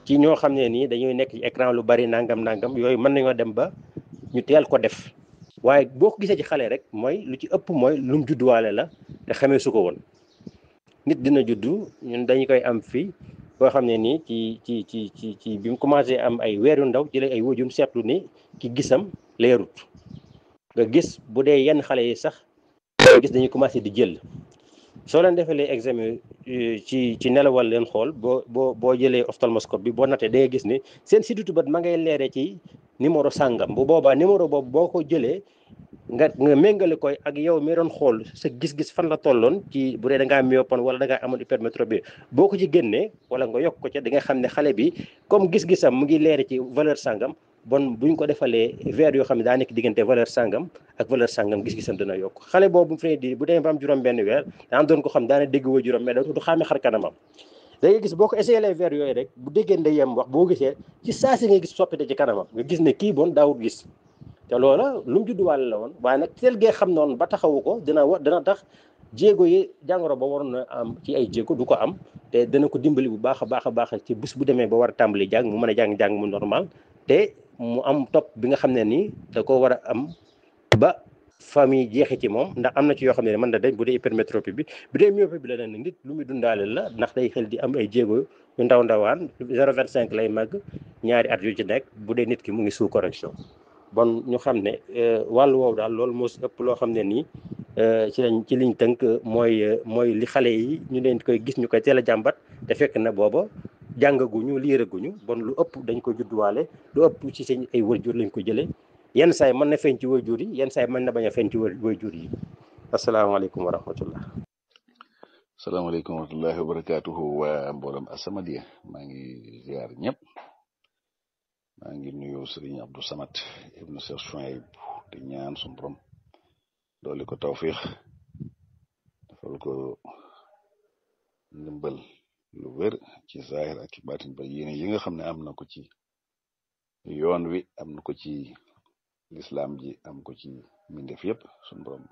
ci ñoo xam ne nii dañuy nekk ci écran lu bari nangam nangam yooyu mën nañoo dem ba ñu teel ko def waaye boo ko gisee ci xale rek mooy lu ci ëpp mooy lu mu judduwaale la te xamee su ko woon nit dina juddu ñun dañu koy am fii boo xam ne nii ci ci ci ci ci bi mu commencé am ay weer yu ndaw jëlee ay wajum seetlu ni ki gisam leerut nga gis bu dee yenn xale yi sax gis dañuy commencé di jël soo leen defalee examen ci ci nelawal leen xool boo boo boo jëlee ophtalmoscope bi boo natee da ngay gis ni seen sidditu bët ma ngay leeree ci numéro sàngam bu boobaa numéro boobu boo ko jëlee nga nga méngale koy ak yow mi doon xool sa gis-gis fan la tolloon ci bu dee da ngaa myopone wala da ngaa amoon hypermétropie boo ko ci génnee wala nga yokk ko ca da nga xam ne xale bi comme gis-gisam mu ngi leere ci valeur sàngam bon buñ ko defalee verre yoo xam ne daa nekk diggante valeur sàngam ak valeur sàngam gis-gisam dina yokk xale boobu fi di bu demee ba am juróom benn weer daan doon ko xam daana dégg wa juróom mais du xaame xar kanamam da ngay gis boo ko essayé les verres yooyu rek bu déggee ndeyam wax boo gisee ci saa si nga gis soppite ci kanamam nga gis ne kii bon daawut gis te loola lu mu judduwaale la woon waaye nag teel gee xam noonu ba taxawu ko dina wa dina tax jéego yi jàngoro ba waroon na am ci ay jéego du ko am te dana ko dimbali bu baax a baax a baax ci bés bu demee ba war a tàmbali jàng mu mën a jàng-jàng mu normal te mu am topp bi nga xam ne nii da ko war a am ba famille jeexi ci moom ndax am na ci yoo xam ne mën na dañ bu dee hypermétropie bi bu dee myopie bi la ne nit lu muy dundaale la ndax day xel di am ay jéego yu ndaw ndawaan 0,25 lay màgg ñaari at yu ci nekk bu dee nit ki mu ngi sous correction bon ñu xam ne wàllu woowu daal loolu moo si ëpp loo xam ne nii ci lañ ci liñ tënk mooy mooy li xale yi ñu leen koy gis ñu koy teel a jàmbat te fekk na booba jàngaguñu liiraguñu bon lu ëpp dañ ko judduwaale lu ëpp ci seen ay wajur lañ ko jëlee yenn saa yi mën na feeñ ci wajur yi yenn saa yi mën na bañ a feeñ ci wajur yi asalaamaaleykum wa rahmatullah salaamaaleykum wa rahmatullahi wa barakaatuhu waa mboolem As-Samadiyya maa ngi ziar ñëpp maa ngi nuyu Sëriñ Abdou Samad ibnu Cheikh Chouaib di ñaan suñu borom dooli ko tawfiix defal ko ndimbal lu wér ci zahir ak ci baatin ba yéene yi nga xam ne am na ko ci yoon wi am na ko ci lislaam ji am ko ci mbindeef yëpp suñu borom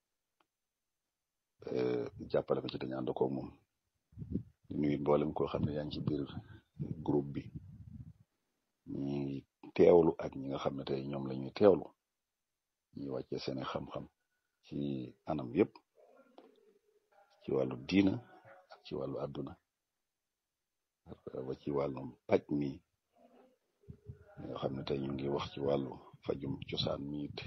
jàppale ko ci dañu ànd ko moom di nuyu mboolem koo xam ne yaa ngi ci biir groupe bi ñi teewlu ak ñi nga xam ne tey ñoom la ñuy teewlu ñi wàcce seeni xam-xam ci anam yëpp ci wàllu diina ak ci wàllu àdduna wa ci wàllum paj mi nga xam ne tey ñu ngi wax ci wàllu fajum cosaan mi it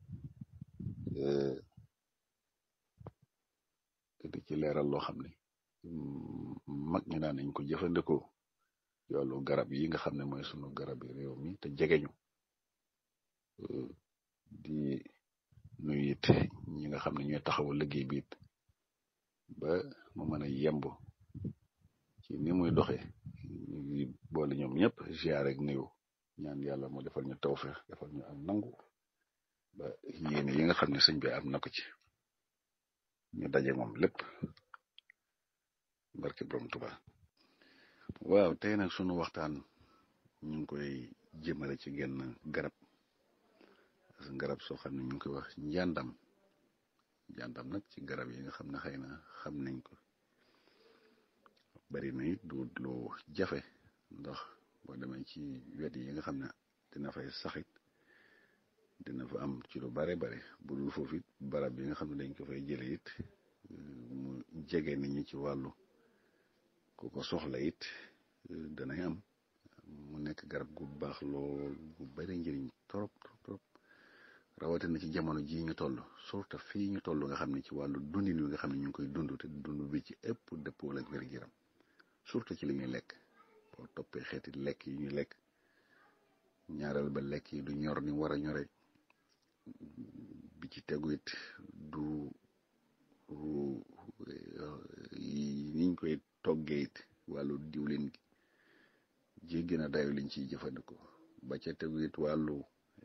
di ci leeral loo xam ne mag ñi daan nañ ko jëfandikoo yoolu garab yi nga xam ne mooy sunu garab yi réew mi te jegeñu di nuyu it ñi nga xam ne ñooy taxawal liggéey bi it ba mu mën a yemb ci ni muy doxee ñu ngi boole ñoom ñëpp ziar ak nuyu ñaan yàlla mu defal ñu tawfeex defal ñu am nangu ba yéene yi nga xam ne sëñ bi am na ko ci ñu daje moom lépp barke borom Tuubaa waaw tey nag sunu waxtaan ñu ngi koy jëmale ci genn garab garab soo xam ne ñu ngi koy wax njàndam njàndam nag ci garab yi nga xam ne xëy na xam nañ ko bari na it du lu jafe ndax boo demee ci wet yi nga xam ne dina fay saxit dina fa am ci lu bare bare bu dul foofu it barab yi nga xam ne dañ ko fay jële it mu jege nit ñi ci wàllu ku ko soxla it danay am mu nekk garab gu baax lool gu bari njëriñ trop trop trop rawatina ci jamono jii ñu toll surtout fii ñu toll nga xam ne ci wàllu dundin wi nga xam ne ñu ngi koy dund te dund bi ci ëpp dëppoo ak wér-gu-yaram surtout ci li ñuy lekk boo toppee xeeti lekk yi ñuy lekk ñaareel ba lekk yi du ñor ni war a ñore bi ci tegu it du niñ koy toggee it wàllu diwlin gi jéggi na dayo liñ ciy jëfandikoo ba ca tegu it wàllu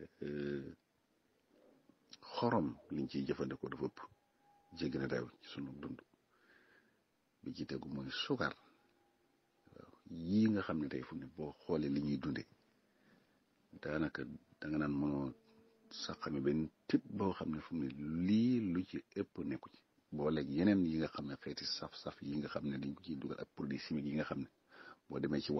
xorom liñ ciy jëfandikoo dafa ëpp jéggi na dayo ci sunu dund bi ci tegu mooy sukar waaw yii nga xam ne tey fu ne boo xoolee li ñuy dunde daanaka danga naan mënoo sax xame benn tip boo xam ne fu mu ne lii lu ci ëpp nekku ci boo léegi yeneen yi nga xam ne xeeti saf-saf yi nga xam ne dañ ko ciy dugal ak produit chimique yi nga xam ne boo demee ci